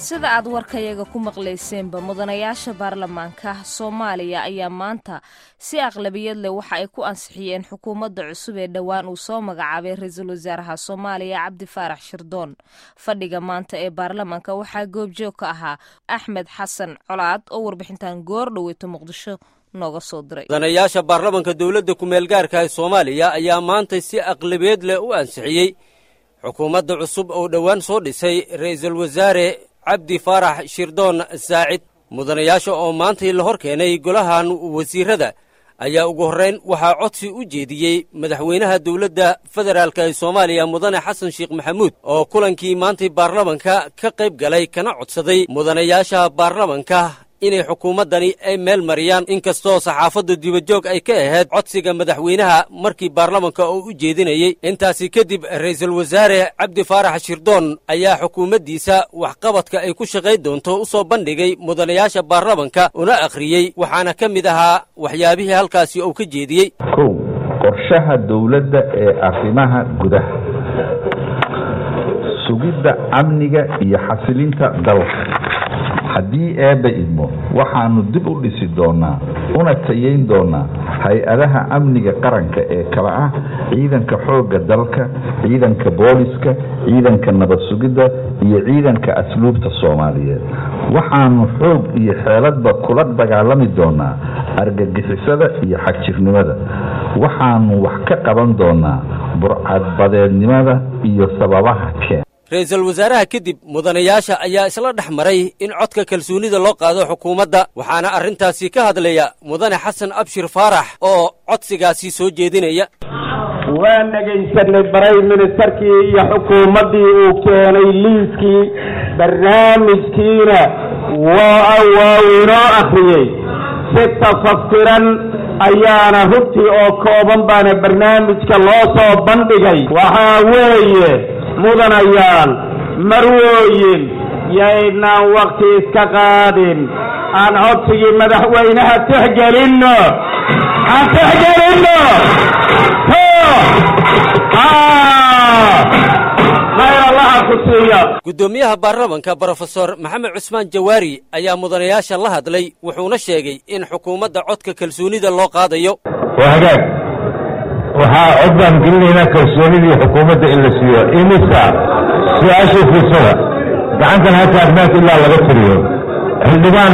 sida aad warkayaga ku maqlayseenba mudanayaasha baarlamaanka soomaaliya ayaa maanta si aqlabiyad leh waxa ay ku ansixiyeen xukuumadda cusub ee dhowaan uu soo magacaabay ra-iisul wasaaraha soomaaliya cabdi faarax shirdoon fadhiga maanta ee baarlamaanka waxaa goobjoog ka ahaa axmed xasan colaad oo warbixintan goor dhoweyto muqdisho nooga soo diray mudanayaasha baarlamanka dowladda ku-meelgaarka ee soomaaliya ayaa maanta si aqlabiyeed leh u ansixiyey xukuumadda cusub oo dhowaan soo dhisay ra'iisul wasaare cabdi faarax shirdoon saacid mudanayaasha oo maantai la hor keenay golahan wasiirada ayaa ugu horrayn waxaa codsi u jeediyey madaxweynaha dowladda federaalk ee soomaaliya mudane xasan sheekh maxamuud oo kulankii maantay baarlamanka ka qayb galay kana codsaday mudanayaasha baarlamanka inay xukuumaddani ay meel mariyaan inkastoo saxaafadda dibajoog ay ka ahayd codsiga madaxweynaha markii baarlamanka oo u jeedinayey intaasi kadib ra'iisul wasaare cabdi faarax shirdoon ayaa xukuumaddiisa waxqabadka ay ku shaqayn doonto u soo bandhigay mudanayaasha baarlamanka una akhriyey waxaana ka mid ahaa waxyaabihii halkaasi uu ka jeediyey kow qorshaha dowladda ee arrimaha gudaha sugidda amniga iyo xasilinta dalka haddii eebba idmo waxaanu dib u dhisi doonaa una tayayn doonaa hay-adaha amniga qaranka ee kala ah ciidanka xoogga dalka ciidanka booliska ciidanka nabad sugidda iyo ciidanka asluubta soomaaliyeed waxaanu xoog iyo xeeladba kula dagaalami doonaa argagixisada iyo xagjirnimada waxaanu wax ka qaban doonaa burcadbadeednimada iyo sababaha keen ra-iisul wasaaraha kadib mudanayaasha ayaa isla dhex maray in codka kalsoonida loo qaado xukuumadda waxaana arrintaasi ka hadlaya mudane xasan abshir faarax oo codsigaasi soo jeedinaya waan dhegaysanay baray ministerkii iyo xukuumaddii uu keenay liiskii barnaamijkiina waa waa inoo akhriyey si tafaftiran ayaana hubtii oo kooban baana barnaamijka loo soo bandhigay waxaa weeye mudanayaal marwooyin yaynaan wakhti iska qaadin aan codsigii madaxweynaha tixgelinno aan tixgelinno khayr allaha ku siiya guddoomiyaha baarlamanka brofesor maxamed cusmaan jawaari ayaa mudanayaasha la hadlay wuxuuna sheegay in xukuumadda codka kalsoonida loo qaadayo waa hagaag waxaa cod baan gelinaynaa kalsoonidii xukuumadda in la siiyo imisa su-aashii fiirsada gacantan ha taagnaanta ilaa laga tiriyo xildhibaan